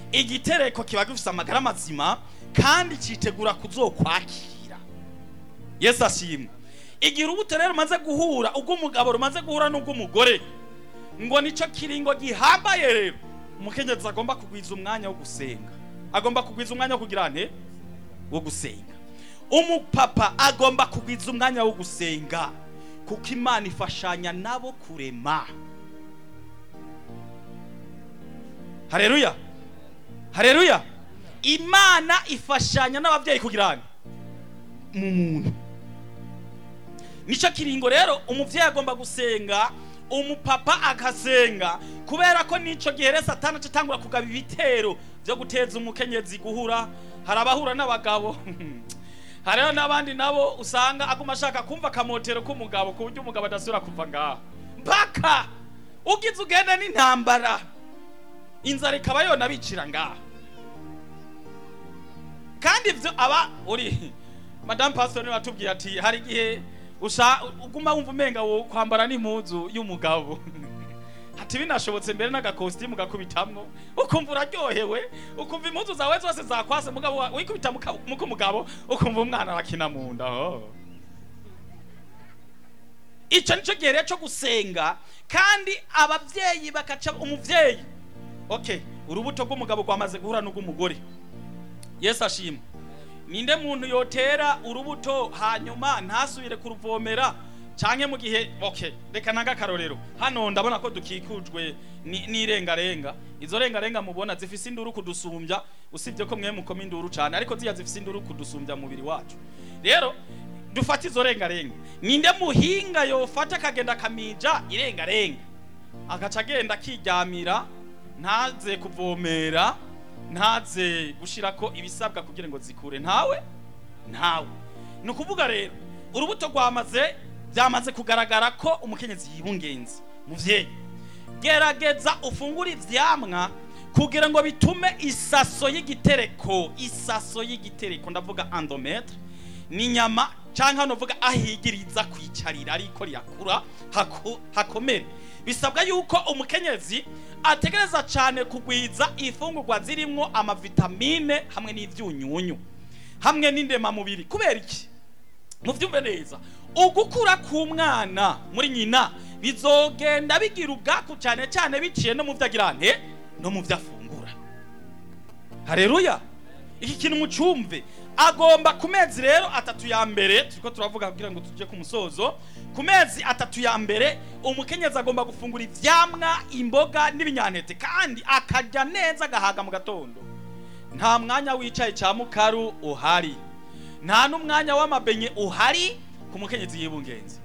igitereko kiba gifise amagara mazima kandi citegura kuzokwakira yesu ashimwe igihe urubuto rero rumaze guhura ubw'umugabo rumaze guhura n'ubw'umugore ngo nico kiringo gihambaye rero umukenyezi agomba kugwiza umwanya wo gusenga agomba kugwiza umwanya wo kugira nte wo gusenga umupapa agomba kugwiza umwanya wo gusenga kuko imana ifashanya nabo kurema hareruya hareruya imana ifashanya n'ababyeyi kugira nte mu muntu nicyo kiringo rero umubyeyi agomba gusenga umupapa agasenga kubera ko n'icyo gihe rero satana atangura kugaba ibitero byo guteza umukenyezi guhura hari abahura n'abagabo hariho n'abandi nabo usanga aguma ashaka kumva akamotero k'umugabo ku buryo umugabo adasubira kuva ngaho mpaka ugize ugenda n'intambara inzara ikaba yona bicira ngaho kandi ibyo aba uri madamu pasiteri niwe watubwiye ati hari igihe usha uguma wumva umenga wo kwambara n'impuzu y'umugabo ati binashobotse mbere n'agakositimu gakubitamwo ukumva uraryohewe ukumva impuzu zawe zose zakwase mugabo wa- wikubita muka- muka umugabo ukumva umwana arakina mu nda oh. icyo nicyo gihe rero cyo gusenga kandi ababyeyi bakaca umubyeyi okay urubuto rw'umugabo rwamaze guhura n'ubw'umugore yesu ashimwe ninde muntu yotera urubuto hanyuma ntasubire kuruvomera canke mu gihe okay reka nanga akarorero hano ndabona ko dukikujwe ni- n'irengarenga izo rengarenga mubona zifise induru kudusumbya usibye ko mwe mukoma induru cane ariko ziya zifise induru kudusumbya mu mubiri wacu rero dufate izo rengarenga ninde muhinga yofata akagenda akamija irengarenga agaca agenda akiryamira ntaze kuvomera ntaze gushirako ibisabwa kugira ngo zikure ntawe ntawe ni ukuvuga rero urubuto rwamaze byamaze kugaragara ko umukenyezi yibungenze muvyeyi gerageza ufungure ivyamwa kugira ngo bitume isaso y'igitereko isaso y'igitereko ndavuga endometre ni inyama cyangwa novuga ahigiriza kwicarira ariko rirakura haku- hakomere bisabwa yuko umukenyezi ategereza cyane kugwiza ifungurwa zirimwo amavitamine hamwe n'ivyunyunyu hamwe n'indemamubiri kubera iki muvyumve neza ugukura k'umwana muri nyina bizogenda bigira ubwaku cyane cyane biciye no mu vyo agira nte no mu vyo afungura hareruya iki kintu mucumve agomba ku mezi rero atatu ya mbere turiko turavuga kugira ngo tujye ku musozo ku mezi atatu ya mbere umukenyezi agomba gufungura ivyamwa imboga n'ibinyantete kandi akarya neza agahaga mu gatondo nta mwanya wicaye ca mukaru uhari nta n'umwanya w'amabenye uhari ku mukenyezi yibungenze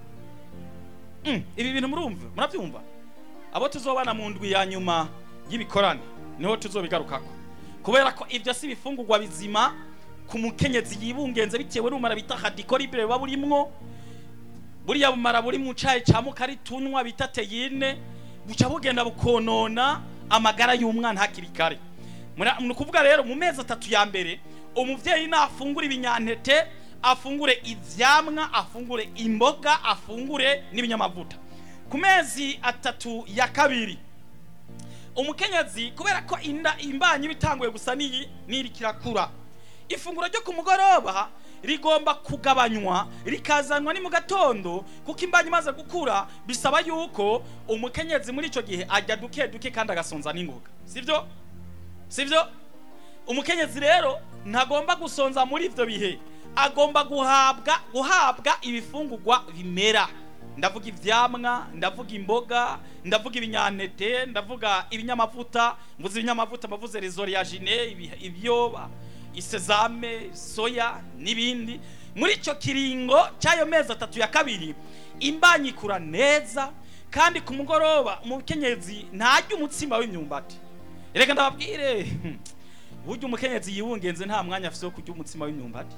Mm, ibi bintu murumva murabyumva abo tuzobana mu ndwi ya nyuma y'ibikorane niho tuzobigarukako kubera ko ibyo si ibifungurwa bizima ku mukenyezi yibungenze bitewe n'umara bita hadikoribre buba burimwo buriya bumara buri mu cayi ca mukari tunywa bita teyine buca bugenda bukonona amagara y'umwana hakiri kare Mura- ni ukuvuga rero mu mezi atatu ya mbere umuvyeyi nafungura ibinyantete afungure ivyamwa afungure imboga afungure n'ibinyamavuta ku mezi atatu ya kabiri umukenyezi kubera ko inda imbanyi bitanguye gusa n'iyi n'iri kirakura ifunguro ryo ku mugoroba rigomba kugabanywa rikazanwa ni mu gatondo kuko imbanyi imaze gukura bisaba yuko umukenyezi muri icyo gihe ajya duke duke kandi agasonza n'ingoga sibyo sibyo umukenyezi rero ntagomba gusonza muri ibyo bihe agomba guhabwa guhabwa ibifungurwa bimera ndavuga ivyamwa ndavuga imboga ndavuga ibinyantete ndavuga ibinyamavuta mvuze ibinyamavuta mbavuze rezoriagine ibi- ibyoba isezame soya n'ibindi muri icyo kiringo cy'ayo mezi atatu ya kabiri imbanyi ikura neza kandi ku mugoroba umukenyezi ntarya umutsima w'imyumbati reka ndababwire burya umukenyezi yiwungenze nta mwanya afise wo kurya umutsima w'imyumbati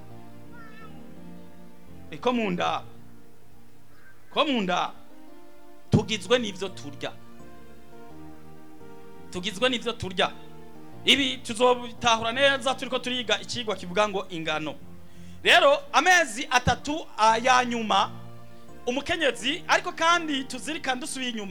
ko mu nda ko mu nda tugizwe n'ivyo turya tugizwe n'ivyo turya ibi tuzobitahura neza turiko turiga ikigwa kivuga ngo ingano rero amezi atatu ah, ya nyuma umukenyezi ariko kandi tuzirikane dusubiye inyuma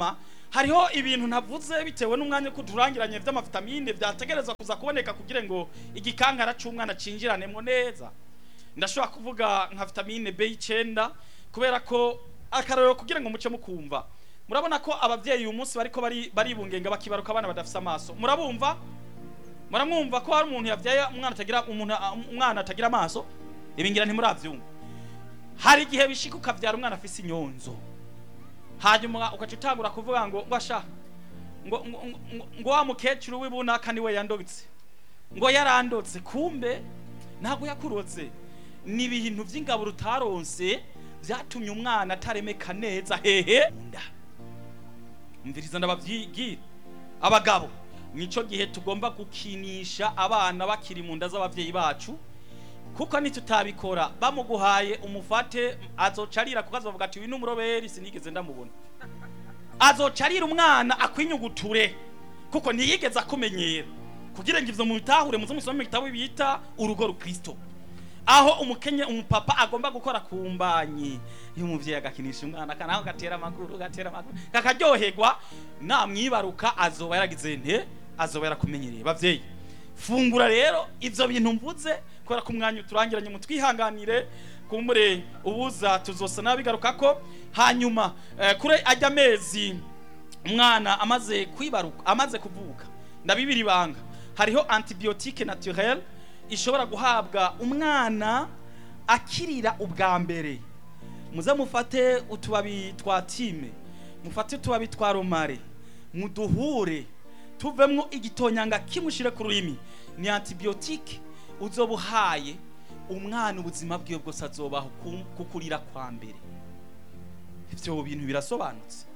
hariho ibintu ntavuze bitewe n'umwanya ko turangiranye by'amavitamine byategerezwa kuza kuboneka kugira ngo igikankara cy'umwana cinjiranemo neza ndashobora kuvuga nka vitamine B9 kubera ko akarorero kugira ngo muce mukumva murabona ko abavyeyi uyu munsi bariko bari baribungenga bakibaruka abana badafise amaso murabumva muramwumva ko hari umuntu yavyaye umwana atagira umuntu umwana atagira amaso ibingira ntimuravyumva hari igihe bishika ukavyara umwana afise inyonzo hanyuma ugaca utangura kuvuga ngo ngo asha ngo ngo, ngo, ngo wa mukecuru w'ibunaka niwe yandotse ngo yarandotse kumbe ntabwo yakurotse ni ibintu by'ingaburo utaronse byatumye umwana ataremeka neza hehe nda mviriza ndababyigira abagabo nico gihe tugomba gukinisha abana bakiri mu nda z'abavyeyi bacu kuko nitutabikora bamuguhaye umufate azocarira kuko azovuga ati uyu n'umuroberi sinigeze ndamubona azocarira umwana akwinyuguture kuko ntiyigeze akumenyera kugira ngo ivyo mubitahure muze musome mu gitabo bita urugo rukristo aho umukenye umupapa agomba gukora ku mbanyi iyo umuvyeyi agakinisha umwana kanaho gatera amaguru gatera amaguru kakaryoherwa namwibaruka azoba yaragize nte azoba yarakumenyereye bavyeyi fungura rero ivyo bintu mvuze kubera ko umwanya uturangiranye mu twihanganire kumbure ubuza tuzosa nabigaruka ko hanyuma eh, kure ajya amezi umwana amaze kwibaruka amaze kuvuka ndabibiri banga hariho antibiotique naturelle ishobora guhabwa umwana akirira ubwa mbere muze mufate utubabi twa time mufate utubabi twa romare muduhure tuvemwo igitonyanga kimushire ku rurimi ni antibiotique uzoba uhaye umwana ubuzima bwiwe bwose azobaho ku- kukurira kwa mbere ivyo bintu birasobanutse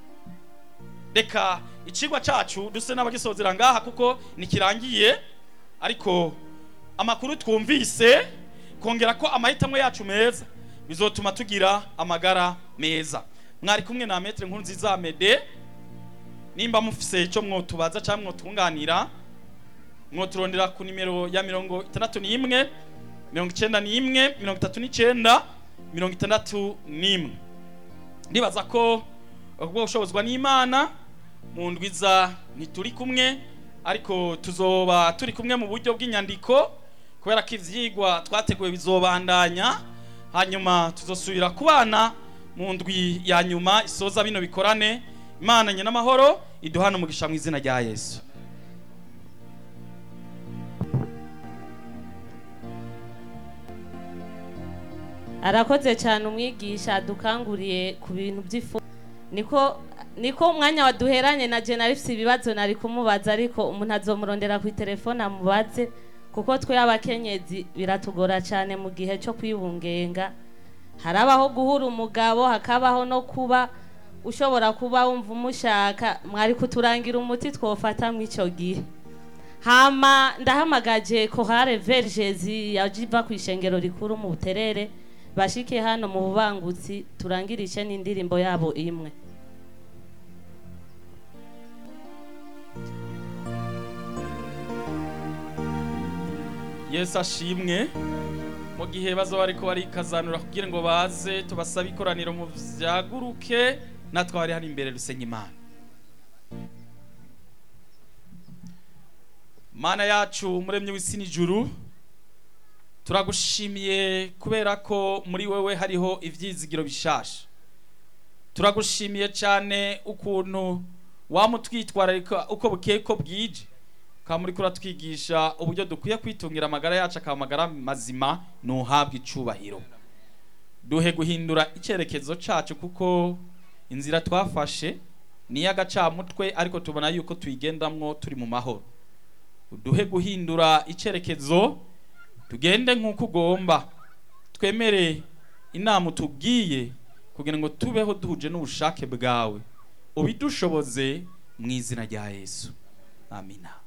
reka icigwa cacu duse n'abagisozera ngaha kuko nikirangiye ariko amakuru twumvise kongera ko amahitamo yacu meza bizotuma tugira amagara meza mwari kumwe na metre nkuru nziza mede nimba mufise ico mwotubaza cyangwa mwotunganira mwoturondera ku nimero ya mirongo itandatu n'imwe mirongo icenda n'imwe mirongo itatu n'icenda mirongo itandatu n'imwe ndibaza ko ubwo bushobozwa n'imana mu ndwiza ntituri kumwe ariko tuzoba turi kumwe mu buryo bw'inyandiko kubera ko ivyigwa twateguye bizobandanya hanyuma tuzosubira kubana mu ndwi ya nyuma isoza bino bikorane imana nye n'amahoro iduhana umugisha mu izina rya yesu arakoze cyane umwigisha adukanguriye ku bintu by'ifu niko niko umwanya waduheranye na je nari mfise ibibazo nari kumubaza ariko umuntu azomurondera ku telefone amubaze kuko twe abakenyezi biratugora cyane mu gihe cyo kwibungenga harabaho guhura umugabo hakabaho no kuba ushobora kuba wumva umushaka mwari kuturangira umuti twofata mu icyo gihe hama ndahamagaje kohare vergezi yajiva ku ishengero rikuru mu buterere bashike hano mu bubangutsi turangirishe n'indirimbo yabo imwe yesu ashimwe mu gihe bazoba bariko barikazanura kugira ngo baze tubasabe ikoraniro mu vyaguruke natwe bari hano imbere rusenya imana mana yacu umuremyi w'isi n'ijuru turagushimiye kubera ko muri wewe hariho ivyizigiro bishasha turagushimiye cyane ukuntu wamutwitwararika uko bukeye ko bwije ukaba muri kuratwigisha uburyo dukwiye kwitungira amagara yacu akaba amagara mazima ntuhabwe icubahiro duhe guhindura icyerekezo cacu kuko inzira twafashe ni iy'agacamutwe ariko tubona yuko tuyigendamwo turi mu mahoro uduhe guhindura icyerekezo tugende nk'uko ugomba twemere inama utubwiye kugira ngo tubeho duhuje n'ubushake bwawe ubidushoboze mu izina rya yesu amina